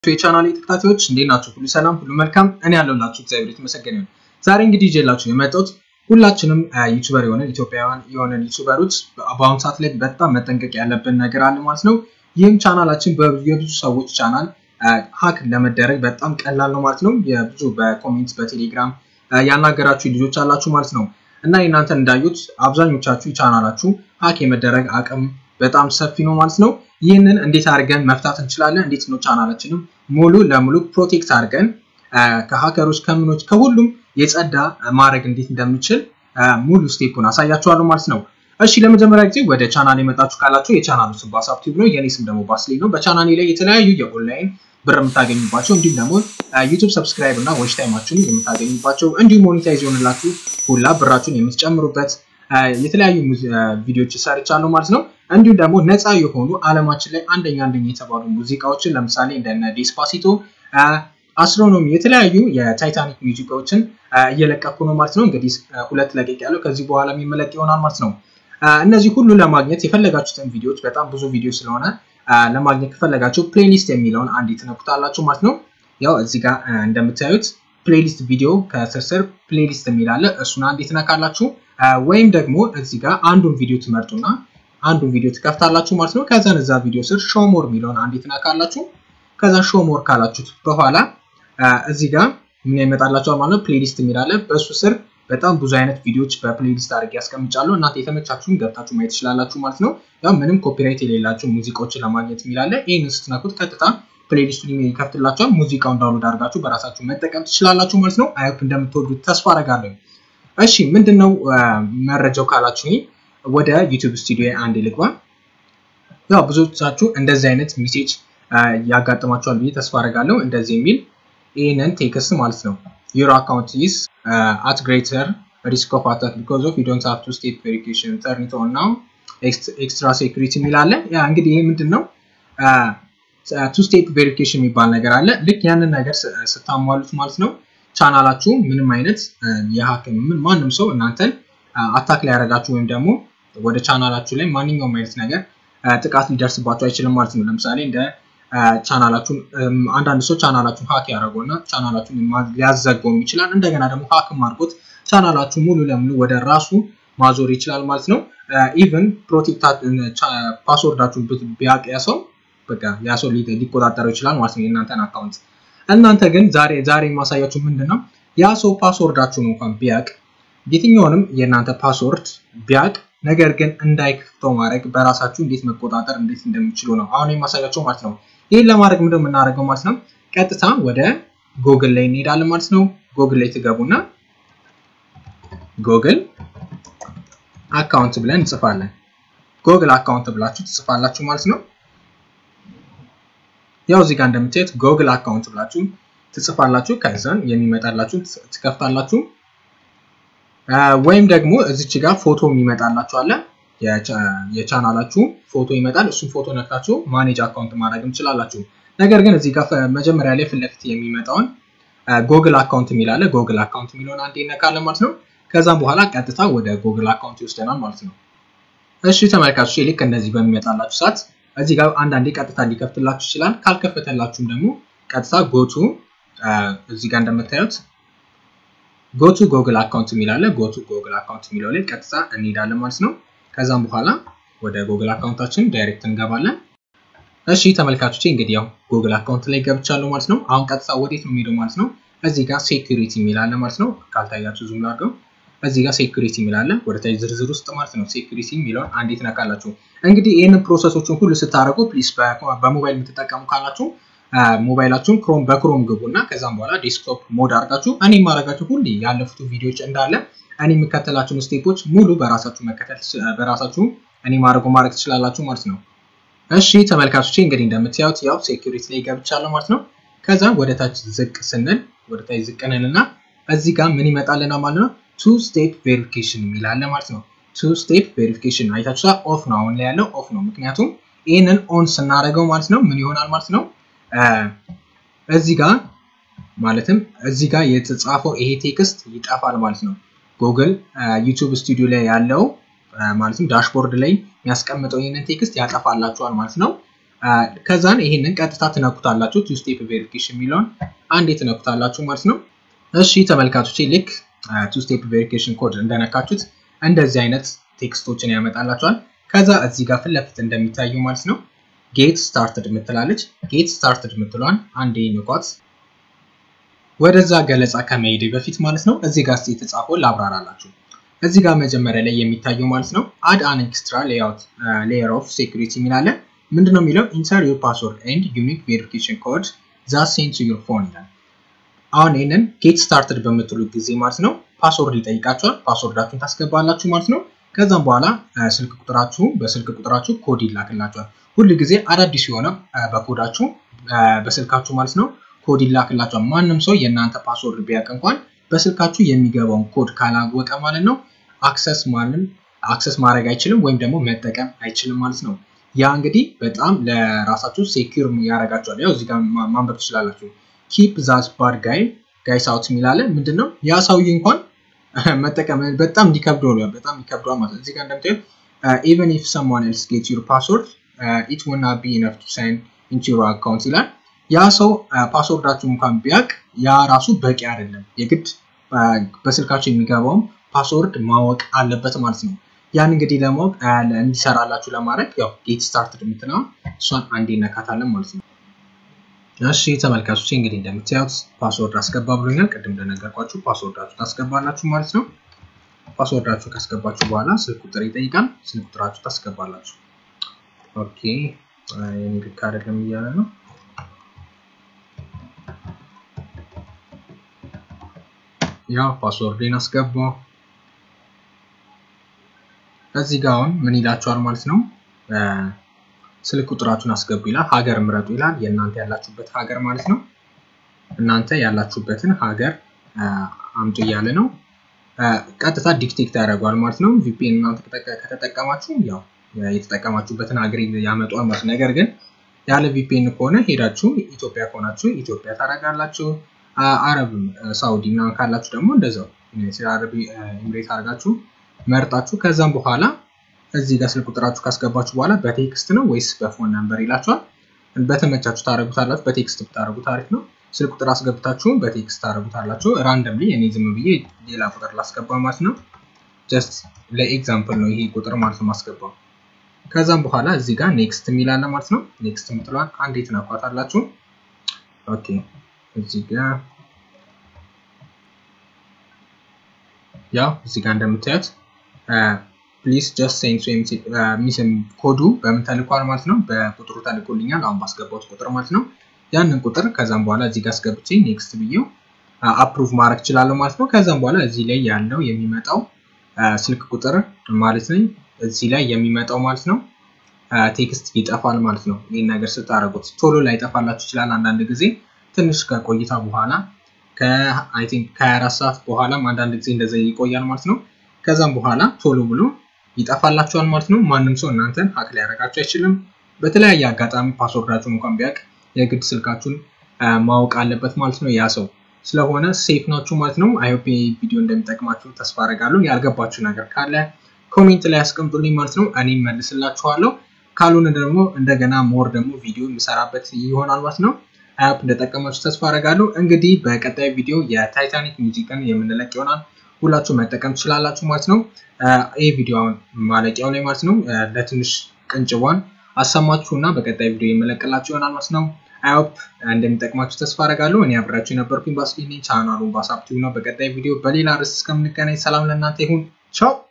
የቻናል ተከታታዮች እንዴት ናቸው? ሁሉ ሰላም፣ ሁሉ መልካም። እኔ ያለሁላችሁ እግዚአብሔር የተመሰገነ ይሁን። ዛሬ እንግዲህ ይዤላችሁ የመጣሁት ሁላችንም ዩቱበር የሆነን ኢትዮጵያውያን የሆነን ዩቱበሮች በአሁኑ ሰዓት ላይ በጣም መጠንቀቅ ያለብን ነገር አለ ማለት ነው። ይህም ቻናላችን የብዙ ሰዎች ቻናል ሀክ ለመደረግ በጣም ቀላል ነው ማለት ነው። የብዙ በኮሜንት በቴሌግራም ያናገራችሁ ልጆች አላችሁ ማለት ነው እና እናንተ እንዳዩት አብዛኞቻችሁ ቻናላችሁ ሀክ የመደረግ አቅም በጣም ሰፊ ነው ማለት ነው። ይህንን እንዴት አድርገን መፍታት እንችላለን? እንዴት ነው ቻናላችንም ሙሉ ለሙሉ ፕሮቴክት አድርገን ከሀከሮች ከምኖች ከሁሉም የጸዳ ማድረግ እንዴት እንደምችል ሙሉ ስቴፑን አሳያችኋለሁ ማለት ነው። እሺ ለመጀመሪያ ጊዜ ወደ ቻናል የመጣችሁ ካላችሁ የቻናሉ ስም ባሳብ ቲዩብ ነው። የኔ ስም ደግሞ ባስሌ ነው። በቻናሌ ላይ የተለያዩ የኦንላይን ብር የምታገኙባቸው እንዲሁም ደግሞ ዩቱብ ሰብስክራይብ እና ዎች ታይማችሁን የምታገኙባቸው እንዲሁም ሞኔታይዝ የሆንላችሁ ሁላ ብራችሁን የምትጨምሩበት የተለያዩ ቪዲዮዎች ሰርቻለሁ ማለት ነው። እንዲሁም ደግሞ ነፃ የሆኑ አለማችን ላይ አንደኛ አንደኛ የተባሉ ሙዚቃዎችን ለምሳሌ እንደነ ዴስፓሲቶ፣ አስትሮኖሚ የተለያዩ የታይታኒክ ሙዚቃዎችን እየለቀኩ ነው ማለት ነው። እንግዲህ ሁለት ለቀቅ ያለው ከዚህ በኋላ የሚመለቅ ይሆናል ማለት ነው። እነዚህ ሁሉ ለማግኘት የፈለጋችሁትን ቪዲዮዎች በጣም ብዙ ቪዲዮ ስለሆነ ለማግኘት ከፈለጋችሁ ፕሌሊስት የሚለውን አንድ ትነኩታላችሁ ማለት ነው። ያው እዚህ ጋር እንደምታዩት ፕሌሊስት ቪዲዮ ከስር ስር ፕሌሊስት የሚላለ እሱን አንድ ትነካላችሁ። ወይም ደግሞ እዚህ ጋር አንዱን ቪዲዮ ትመርጡና አንዱን ቪዲዮ ትከፍታላችሁ ማለት ነው። ከዛን እዛ ቪዲዮ ስር ሾሞር የሚለውን አንድ ትነካላችሁ። ከዛ ሾሞር ካላችሁት በኋላ እዚህ ጋር ምን ይመጣላችኋል ማለት ነው። ፕሌሊስት የሚላለ በእሱ ስር በጣም ብዙ አይነት ቪዲዮዎች በፕሌሊስት አድርጌ ያስቀምጫለሁ። እናንተ የተመቻችሁን ገብታችሁ ማየት ትችላላችሁ ማለት ነው። ያው ምንም ኮፒራይት የሌላቸው ሙዚቃዎችን ለማግኘት የሚላለ ይህን ስትነኩት ቀጥታ ፕሌሊስቱን ይከፍትላችኋል። ሙዚቃውን ዳውንሎድ አድርጋችሁ በራሳችሁ መጠቀም ትችላላችሁ ማለት ነው። አይሆፕ እንደምትወዱት ተስፋ አደርጋለሁ። እሺ ምንድን ነው መረጃው ካላችሁ ወደ ዩቲዩብ ስቱዲዮ አንድ ልግባ። ያው ብዙዎቻችሁ እንደዚህ አይነት ሜሴጅ ያጋጥማችኋል ብዬ ተስፋ አደርጋለሁ። እንደዚህ የሚል ይህንን ቴክስት ማለት ነው ዩር አካውንት ኢዝ አት ግሬተር ሪስክ ኦፍ አታክ ቢኮዝ ኦፍ ዩ ዶንት ሃቭ ቱ ስቴፕ ቬሪፊኬሽን ተርን ኢት ኦን ናው ኤክስትራ ሴኩሪቲ የሚል አለ። ያ እንግዲህ ይሄ ምንድን ነው ቱ ስቴፕ ቬሪፊኬሽን የሚባል ነገር አለ። ልክ ያንን ነገር ስታሟሉት ማለት ነው ቻናላችሁ ምንም አይነት የሀክ ማንም ሰው እናንተን አታክ ላይ ያደረጋችሁ ወይም ደግሞ ወደ ቻናላችሁ ላይ ማንኛውም አይነት ነገር ጥቃት ሊደርስባችሁ አይችልም ማለት ነው። ለምሳሌ እንደ ቻናላችሁን አንዳንድ ሰው ቻናላችሁን ሀክ ያደረገው እና ቻናላችሁን ሊያዘገውም ይችላል። እንደገና ደግሞ ሀክም አድርጎት ቻናላችሁ ሙሉ ለሙሉ ወደ ራሱ ማዞር ይችላል ማለት ነው። ኢቨን ፕሮቴክት ፓስወርዳችሁን ቢያውቅ ያ ሰው በቃ ያ ሰው ሊቆጣጠረው ይችላል ማለት ነው የእናንተን አካውንት። እናንተ ግን ዛሬ ዛሬ የማሳያችሁ ምንድን ነው ያ ሰው ፓስወርዳችሁን እንኳን ቢያውቅ የትኛውንም የእናንተ ፓስወርድ ቢያውቅ ነገር ግን እንዳይከፍተው ማድረግ በራሳችሁ እንዴት መቆጣጠር እንዴት እንደሚችሉ ነው አሁን የማሳያቸው ማለት ነው። ይህን ለማድረግ ምንድን ነው የምናደርገው ማለት ነው ቀጥታ ወደ ጎግል ላይ እንሄዳለን ማለት ነው። ጎግል ላይ ትገቡና ጎግል አካውንት ብለን እንጽፋለን። ጎግል አካውንት ብላችሁ ትጽፋላችሁ ማለት ነው። ያው እዚህ ጋር እንደምታዩት ጎግል አካውንት ብላችሁ ትጽፋላችሁ። ከዛን የሚመጣላችሁ ትከፍታላችሁ። ወይም ደግሞ እዚች ጋር ፎቶ የሚመጣላችሁ አለ። የቻናላችሁ ፎቶ ይመጣል። እሱም ፎቶ ነክታችሁ ማኔጅ አካውንት ማድረግ ትችላላችሁ። ነገር ግን እዚህ ጋር መጀመሪያ ላይ ፊት ለፊት የሚመጣውን ጎግል አካውንት የሚላለ ጎግል አካውንት የሚለውን አንዴ እነካለን ማለት ነው። ከዛም በኋላ ቀጥታ ወደ ጎግል አካውንት ይወስደናል ማለት ነው። እሺ ተመልካቾች ልክ እንደዚህ በሚመጣላችሁ ሰዓት እዚህ ጋር አንዳንዴ ቀጥታ ሊከፍትላችሁ ይችላል። ካልከፈተላችሁም ደግሞ ቀጥታ ጎቱ እዚህ ጋር እንደምታዩት ጎቱ ጎግል አካውንት የሚላለ ጎቱ ጎግል አካውንት የሚለው ላይ ቀጥታ እንሄዳለን ማለት ነው። ከዛም በኋላ ወደ ጎግል አካውንታችን ዳይሬክት እንገባለን። እሺ ተመልካቾቼ እንግዲህ ያው ጎግል አካውንት ላይ ገብቻለሁ ማለት ነው። አሁን ቀጥታ ወዴት ነው የሚሄደው ማለት ነው። እዚህ ጋር ሴኩሪቲ የሚላለ ማለት ነው። ካልታያችሁ ዙም ላድርገው። እዚህ ጋር ሴኩሪቲ የሚላለ ወደ ታች ዝርዝር ውስጥ ማለት ነው። ሴኩሪቲ የሚለውን አንዴ ትነካላችሁ። እንግዲህ ይህንን ፕሮሰሶችን ሁሉ ስታደርጉ ፕሊስ በሞባይል የምትጠቀሙ ካላችሁ ሞባይላችሁን ክሮም በክሮም ግቡ እና ከዛም በኋላ ዴስክቶፕ ሞድ አድርጋችሁ እኔ የማደርጋችሁ ሁሌ ያለፉት ቪዲዮዎች እንዳለ እኔ የምከተላችሁን ስቴፖች ሙሉ በራሳችሁ መከተል በራሳችሁ እኔ ማድረጉ ማድረግ ትችላላችሁ ማለት ነው። እሺ ተመልካቾቼ እንግዲህ እንደምታዩት ያው ሴኩሪቲ ላይ ገብቻለሁ ማለት ነው። ከዛ ወደ ታች ዝቅ ስንል ወደ ታች ዝቅ እንልና እዚህ ጋር ምን ይመጣልና ማለት ነው ቱ ስቴፕ ቬሪፊኬሽን የሚላለ ማለት ነው። ቱ ስቴፕ ቬሪፊኬሽን አይታችሁታ ኦፍ ነው አሁን ላይ ያለው ኦፍ ነው። ምክንያቱም ይህንን ኦን ስናደርገው ማለት ነው ምን ይሆናል ማለት ነው እዚህ ጋር ማለትም እዚህ ጋር የተጻፈው ይሄ ቴክስት ይጠፋል ማለት ነው። ጉግል ዩቲዩብ ስቱዲዮ ላይ ያለው ማለትም ዳሽቦርድ ላይ የሚያስቀምጠው ይህንን ቴክስት ያጠፋላችኋል ማለት ነው። ከዛን ይሄንን ቀጥታ ትነኩታላችሁ። ቱ ስቴፕ ቬሪፊኬሽን የሚለውን አንዴ ትነኩታላችሁ ማለት ነው። እሺ ተመልካቾቼ ልክ ቱ ስቴፕ ቬሪፊኬሽን ኮድ እንደነካችሁት እንደዚህ አይነት ቴክስቶችን ያመጣላችኋል። ከዛ እዚህ ጋር ፊት ለፊት እንደሚታየው ማለት ነው ጌት ስታርትድ የምትላለች ጌት ስታርትድ የምትለዋን አንዴ ንኳት። ወደዛ ገለጻ ከመሄድ በፊት ማለት ነው እዚህ ጋር የተጻፈው ላብራራላችሁ። እዚህ ጋር መጀመሪያ ላይ የሚታየው ማለት ነው አድ አን ኤክስትራ ሌአውት ሌየር ኦፍ ሴኩሪቲ የሚላለ ምንድን ነው የሚለው ኢንተር ዩር ፓስወርድ ኤንድ ዩኒክ ቬሪፊኬሽን ኮድ ዛ ሴንድ ቱ ዩር ፎን ይላል። አሁን ይህንን ጌት ስታርትድ በምትሉ ጊዜ ማለት ነው ፓስወርድ ይጠይቃችኋል። ፓስወርዳችሁን ታስገባላችሁ ማለት ነው። ከዛም በኋላ ስልክ ቁጥራችሁ በስልክ ቁጥራችሁ ኮድ ይላክላችኋል። ሁል ጊዜ አዳዲስ የሆነ በኮዳችሁ በስልካችሁ ማለት ነው ኮድ ይላክላችኋል። ማንም ሰው የእናንተ ፓስወርድ ቢያውቅ እንኳን በስልካችሁ የሚገባውን ኮድ ካላወቀ ማለት ነው አክሰስ ማንም አክሰስ ማድረግ አይችልም ወይም ደግሞ መጠቀም አይችልም ማለት ነው። ያ እንግዲህ በጣም ለራሳችሁ ሴኪር ያደርጋችኋል። ያው እዚህ ጋር ማንበብ ትችላላችሁ። ኪፕ ዛት ባድ ጋይ ጋይስ አውት የሚላለ ምንድን ነው ያ ሰውዬ እንኳን መጠቀም በጣም ሊከብደው ነው በጣም ሊከብደዋል ማለት ነው። እዚህ ጋር እንደምታዩት ኢቨን ኢፍ ሰምዋን ኤልስ ጌት ዩር ፓስወርድ ኢት ወና ቢ ኢነፍ ቱ ሳይን ኢንቱ ዩር አካውንት ይላል። ያ ሰው ፓስወርዳችሁ እንኳን ቢያውቅ ያ ራሱ በቂ አይደለም። የግድ በስልካችሁ የሚገባውን ፓስወርድ ማወቅ አለበት ማለት ነው። ያን እንግዲህ ለማወቅ እንዲሰራላችሁ ለማድረግ ያው ጌት ስታርትድ የምትለውን እሷን አንዴ እነካታለን ማለት ነው። እሺ ተመልካቾች እንግዲህ እንደምታዩት ፓስወርድ አስገባ ብሎኛል። ቅድም እንደነገርኳችሁ ፓስወርዳችሁ ታስገባላችሁ ማለት ነው። ፓስወርዳችሁ ካስገባችሁ በኋላ ስልክ ቁጥር ይጠይቃል። ስልክ ቁጥራችሁ ታስገባላችሁ። ኦኬ የኔ ልክ አይደለም እያለ ነው። ያው ፓስወርዴን አስገባው። እዚህ ጋር አሁን ምን ይላችኋል ማለት ነው ስልክ ቁጥራችሁን አስገቡ ይላል። ሀገር ምረጡ ይላል። የእናንተ ያላችሁበት ሀገር ማለት ነው። እናንተ ያላችሁበትን ሀገር አምጡ እያለ ነው። ቀጥታ ዲክቴክት ያደርገዋል ማለት ነው። ቪፒኤን እናንተ ከተጠቀማችሁ ያው የተጠቀማችሁበትን ሀገር ያመጧል ማለት ነው። ነገር ግን ያለ ቪፒኤን ከሆነ ሄዳችሁ ኢትዮጵያ ከሆናችሁ ኢትዮጵያ ታደርጋላችሁ። አረብ ሳውዲ ምናምን ካላችሁ ደግሞ እንደዛው አረብ ኤምሬት አድርጋችሁ መርጣችሁ ከዛም በኋላ እዚህ ጋር ስልክ ቁጥራችሁ ካስገባችሁ በኋላ በቴክስት ነው ወይስ በፎን ነምበር ይላችኋል። በተመቻችሁ ታደረጉታላችሁ። በቴክስት ብታደረጉት አሪፍ ነው። ስልክ ቁጥር አስገብታችሁ በቴክስት ታደረጉታላችሁ። ራንደምሊ እኔ ዝም ብዬ ሌላ ቁጥር ላስገባ ማለት ነው። ጀስት ለኤግዛምፕል ነው ይሄ ቁጥር ማለት ነው ማስገባው። ከዛም በኋላ እዚህ ጋር ኔክስት የሚላለ ማለት ነው። ኔክስት የምትለዋን አንዴ ትነኳታላችሁ። ኦኬ እዚህ ጋር ያው እዚህ ጋር እንደምታዩት ፕሊስ ጀስት ሴንስ ወይም ሚስም ኮዱ በምን ተልኳል ማለት ነው። በቁጥሩ ተልኮልኛል አሁን ባስገባሁት ቁጥር ማለት ነው። ያንን ቁጥር ከዛም በኋላ እዚህ ጋር አስገብቼ ኔክስት ብዬው አፕሩቭ ማድረግ እችላለሁ ማለት ነው። ከዛም በኋላ እዚህ ላይ ያለው የሚመጣው ስልክ ቁጥር ማለት ነው። እዚህ ላይ የሚመጣው ማለት ነው ቴክስት ይጠፋል ማለት ነው። ይህን ነገር ስታደርጉት ቶሎ ላይ ይጠፋላችሁ ይችላል። አንዳንድ ጊዜ ትንሽ ከቆይታ በኋላ ከአይ ቲንክ ከ24 ሰዓት በኋላም አንዳንድ ጊዜ እንደዛ ይቆያል ማለት ነው። ከዛም በኋላ ቶሎ ብሎ ይጠፋላችኋል ማለት ነው። ማንም ሰው እናንተን ሀክ ሊያደርጋችሁ አይችልም። በተለያየ አጋጣሚ ፓስወርዳችሁን እንኳን ቢያውቅ የግድ ስልካችሁን ማወቅ አለበት ማለት ነው ያ ሰው ስለሆነ ሴፍ ናችሁ ማለት ነው። አይሆፕ ቪዲዮ እንደሚጠቅማችሁ ተስፋ አደርጋለሁ። ያልገባችሁ ነገር ካለ ኮሜንት ላይ ያስቀምጡልኝ ማለት ነው። እኔም መልስላችኋለሁ። ካልሆነ ደግሞ እንደገና ሞር ደግሞ ቪዲዮ የምሰራበት ይሆናል ማለት ነው። አይሆፕ እንደጠቀማችሁ ተስፋ አደርጋለሁ። እንግዲህ በቀጣይ ቪዲዮ የታይታኒክ ሙዚቃን የምንለቅ ይሆናል። ሁላችሁ መጠቀም ትችላላችሁ ማለት ነው። ይህ ቪዲዮ ማለቂያው ላይ ማለት ነው ለትንሽ ቅንጭቧን አሰማችሁ እና በቀጣይ ቪዲዮ የመለቅላችሁ ይሆናል ማለት ነው። አይሆፕ እንደሚጠቅማችሁ ተስፋ አደርጋለሁ። እኔ አብራችሁ የነበርኩኝ ባስኪኒ ቻናሉን ባሳብቲቭ ነው። በቀጣይ ቪዲዮ በሌላ ርዕስ እስከምንገናኝ ሰላም ለእናንተ ይሁን። ቻው